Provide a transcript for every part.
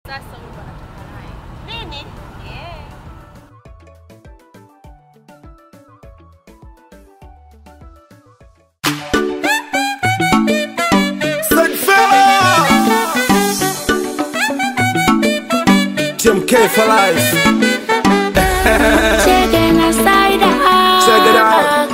Sasa huyu ndo anatoka naye. Nini? Yeah. TMK for life. Checking aside Check it out.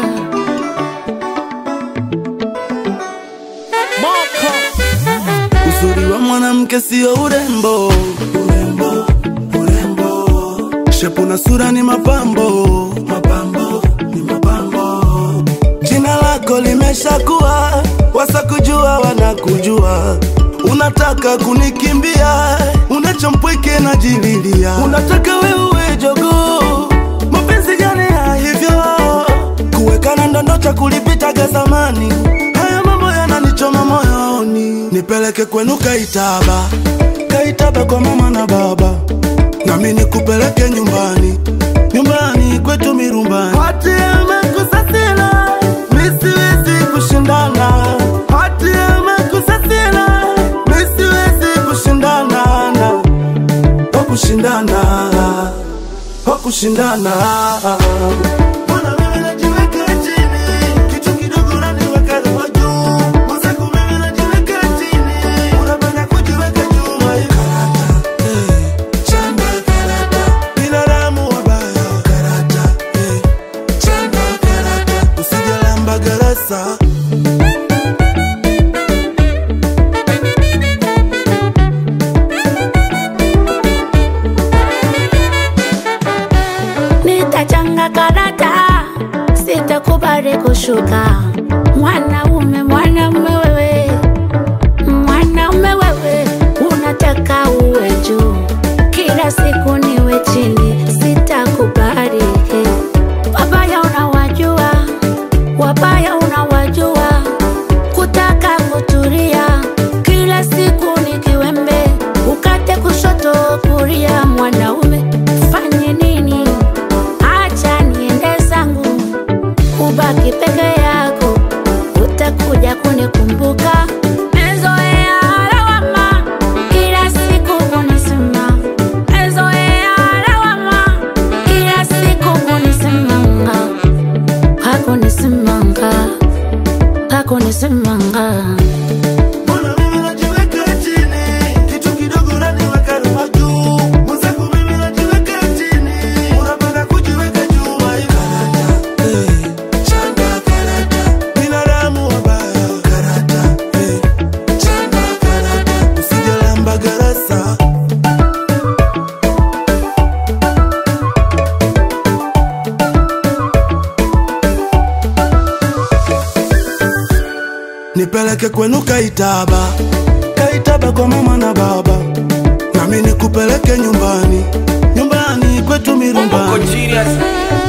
Uzuri wa mwanamke sio urembo, urembo, urembo. Shepu na sura ni mapambo, mapambo, ni mapambo. Jina lako limeshakuwa, wasakujua wanakujua. Unataka kunikimbia, unachompweke na jililia. Unataka wewe jogoo, mapenzi gani ya hivyo? Kuwekana ndondo cha kulipitaga zamani, haya mambo yananichoma moyoni. Nipeleke kwenu Kaitaba, Kaitaba kwa mama na baba, nami nikupeleke nyumbani, nyumbani kwetu Mirumbani. Hati amekusasila, mi siwezi kushindana. Hati amekusasila, mi siwezi kushindana na wa kushindana wa kushindana Mbona mimi najiweka chini? Kitu kidogo unaniweka roho juu. Mwenzako mimi najiweka chini. Unapenda kujiweka juu. Karata, eh, chanda karata. Binadamu wabaya. Karata, eh, chanda karata. Usijalamba garasa nitachanga karata, sitakubali kushuka. Mwanaume, mwanaume wewe, mwanaume wewe, unataka uwe juu, kila siku niwe chini, sitakubali. Wabaya unawajua, wabaya unawajua, kutaka kutulia, kila siku ni kiwembe, ukate kushoto kulia. Mwanaume fanye nini? Acha niende zangu, ubaki peke yako, utakuja kunikumbuka. Mezoea lawama, kila siku kunisema. Mezoea lawama, kila siku kunisemanga. Hakunisemanga, hakunisemanga. Mbona mimi najiweka chini? Kitu kidogo unaniweka roho juu. Mwenzako mimi najiweka chini. Unapenda kujiweka juu. Karata, eh, chanda karata. Binadamu wabaya. Karata, eh, chanda karata. Usijalamba garasa. Nipeleke kwenu Kaitaba, Kaitaba kwa mama na baba, nami nikupeleke nyumbani, nyumbani kwetu Bongo Mirumbani. genius.